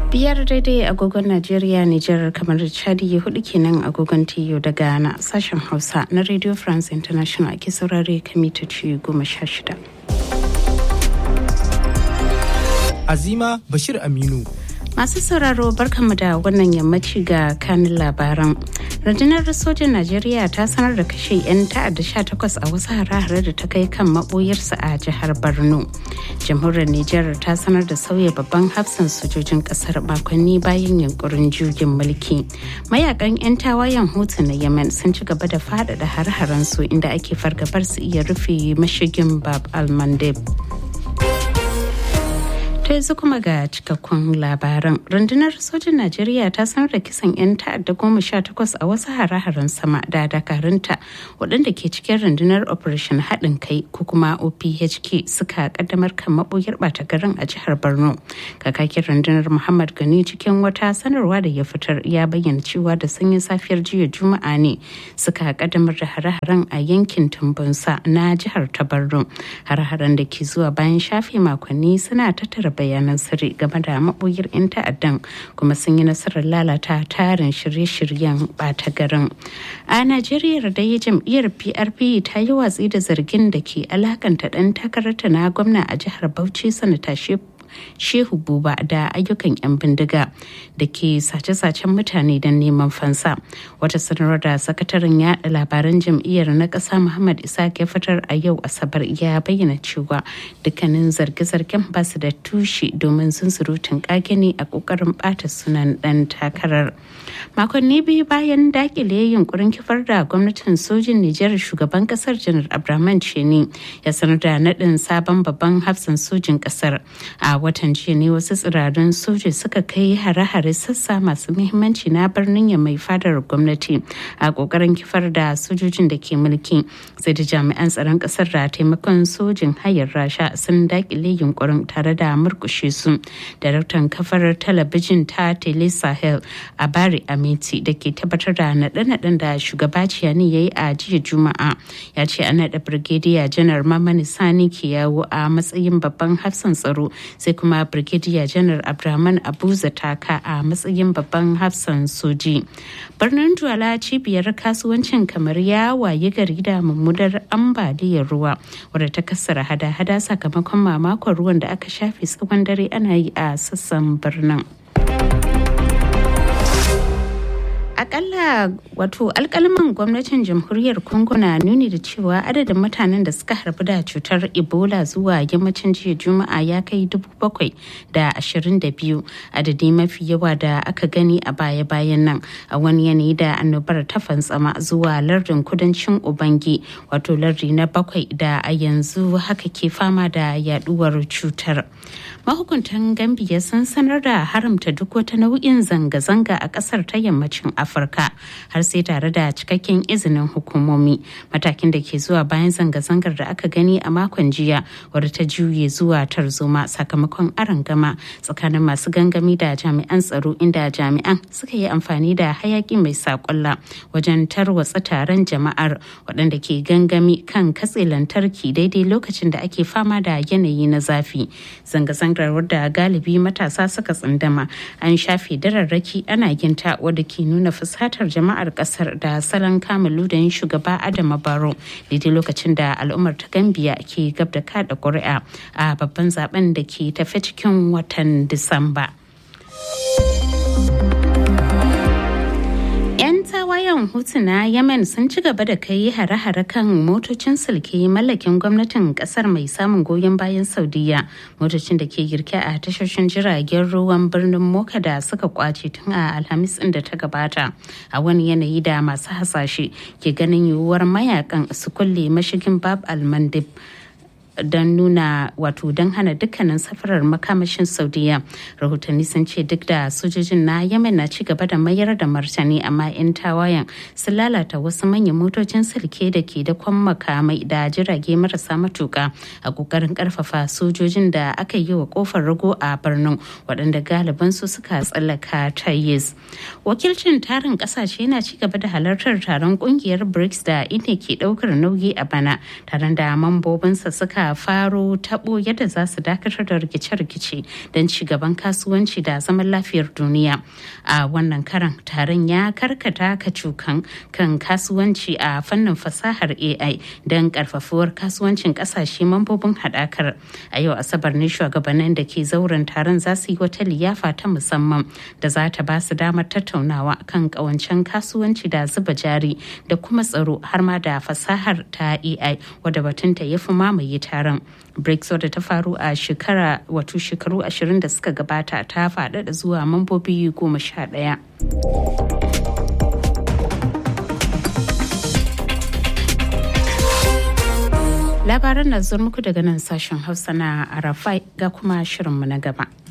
biyar daidai agogon najeriya nijar kamar chadi hudu kenan agogon tiyo da ghana sashen hausa na radio france international ake saurare kamitoci goma sha shida azima bashir aminu masu sauraro barkanmu da wannan yammaci ga kanin labaran rundunar sojin najeriya ta sanar da kashe 'yan ta'adda 18 a wasu hare-hare da ta kai kan maboyarsa a jihar borno jamhuriyar nijar ta sanar da sauya babban hafsan sojojin kasar makonni bayan yunkurin jirgin mulki mayakan 'yan tawayen hutu na yemen sun ci gaba da faɗaɗa har-haren su inda ake fargabar su iya rufe mashigin bab al-mandeb ta yanzu kuma ga cikakkun labaran rundunar sojin najeriya ta sanar da kisan 'yan ta'adda goma sha takwas a wasu hare-haren sama da dakarunta waɗanda ke cikin rundunar operation haɗin kai ko kuma ophk suka kaddamar kan maɓoyar ɓata garin a jihar borno kakakin rundunar muhammad gani cikin wata sanarwa da ya fitar ya bayyana cewa da sanyin safiyar jiya juma'a ne suka kaddamar da hare-haren a yankin tumbunsa na jihar ta borno hare-haren da ke zuwa bayan shafe makonni suna tattara bayanan sirri game da maɓoyar 'yan ta'addan kuma sun yi nasarar lalata tarin shirye-shiryen ɓata garin a najeriya da ya jam'iyyar prp ta yi watsi da zargin da ke alakanta ɗan takararta na gwamna a jihar bauchi sanata shehu buba da ayyukan 'yan bindiga da ke sace-sacen mutane don neman fansa wata sanarwar da sakataren yada labaran jam'iyyar na ƙasa muhammad isa ya fitar a yau asabar ya bayyana cewa dukkanin zarge-zargen ba su da tushe domin sun surutun kage ne a ƙoƙarin ɓata sunan ɗan takarar makonni biyu bayan dakile yunkurin kifar da gwamnatin sojin nijar shugaban ƙasar janar abraman ceni ya sanar da naɗin sabon babban hafsan sojin ƙasar a watan jiya ne wasu tsirarin soja suka kai hare-hare sassa masu muhimmanci na birnin ya mai fadar gwamnati a kokarin kifar da sojojin da ke mulki sai da jami'an tsaron kasar da taimakon sojin hayar rasha sun dakile yunkurin tare da murkushe su daraktan kafar talabijin ta tele sahel a bari amiti da ke tabbatar da naɗe-naɗen da shugaba ciyani ya yi a jiya juma'a ya ce an naɗa birgediya janar mamani sani ke yawo a matsayin babban hafsan tsaro sai kuma brigadier janar abdulrahman abuza taka a matsayin babban hafsan soji birnin duwala cibiyar kasuwancin kamar ya waye gari da mummunar ambaliyar ruwa wadda ta kassara hada-hada sakamakon mamakon ruwan da aka shafe tsawon dare ana yi a sassan birnin akalla wato alkalman gwamnatin jamhuriyar congo na nuni da cewa adadin mutanen da suka harbu da cutar ebola zuwa yammacin jiya juma'a ya kai dubu bakwai da ashirin da biyu adadi mafi yawa da aka gani a baya-bayan nan a wani yanayi da annobar ta fantsama zuwa lardin kudancin ubangi wato lardi na bakwai da a yanzu haka ke fama da yaduwar cutar mahukuntan gambia sun sanar da haramta duk wata nau'in zanga-zanga a kasar ta yammacin afirka har sai tare da cikakken izinin hukumomi matakin da ke zuwa bayan zanga-zangar da aka gani a makon jiya wadda ta juye zuwa tarzoma sakamakon arangama tsakanin masu gangami da jami'an tsaro inda jami'an suka yi amfani da hayaki mai saƙulla wajen tarwatsa taron jama'ar waɗanda ke gangami kan katse lantarki daidai lokacin da ake fama da yanayi na zafi zanga-zangar wadda galibi matasa suka tsindama an shafe dararraki ana ginta wadda ke nuna fusatar jama'ar kasar da salon kama ludayin shugaba adama baro daidai lokacin da al'ummar ta gambiya ke gab da kada ƙuri'a a babban zaben da ke tafe cikin watan disamba. tawayen hutu na yemen sun ci gaba da kai hare-hare kan motocin silke mallakin gwamnatin kasar mai samun goyon bayan saudiya motocin da ke girke a tashoshin jiragen ruwan birnin moka da suka kwace tun a alhamis din da ta gabata a wani yanayi da masu hasashe ke ganin yiwuwar mayakan su kulle mashigin bab al-mandib don nuna wato don hana dukkanin safarar makamashin saudiya rahotanni sun ce duk da sojojin na yemen na ci gaba da mayar da martani amma 'yan tawayen sun lalata wasu manyan motocin silke da ke da kwan makamai da jirage marasa matuka a kokarin karfafa sojojin da aka yi wa kofar rago a birnin waɗanda galiban su suka tsallaka tayis wakilcin tarin ƙasashe na ci gaba da halartar taron ƙungiyar brics da ita ke ɗaukar nauyi a bana taron da mambobinsa suka suka faro tabo yadda za su dakatar da rikice-rikice don ci gaban kasuwanci da zaman lafiyar duniya a wannan karan taron ya karkata kacukan kan kasuwanci a fannin fasahar ai don karfafuwar kasuwancin kasashe mambobin haɗakar a yau asabar ne shugabannin da ke zauren taron za su yi wata liyafa ta musamman da za ta ba su damar tattaunawa kan kawancen kasuwanci da zuba jari da kuma tsaro har ma da fasahar ta ai wadda batunta ya fi mamaye taron brics wadda ta faru a shekara wato shekaru ashirin da suka gabata ta faɗaɗa zuwa mambobi goma sha ɗaya. labaran na zuwa muku daga nan sashen hausa na arafai ga kuma shirinmu na gaba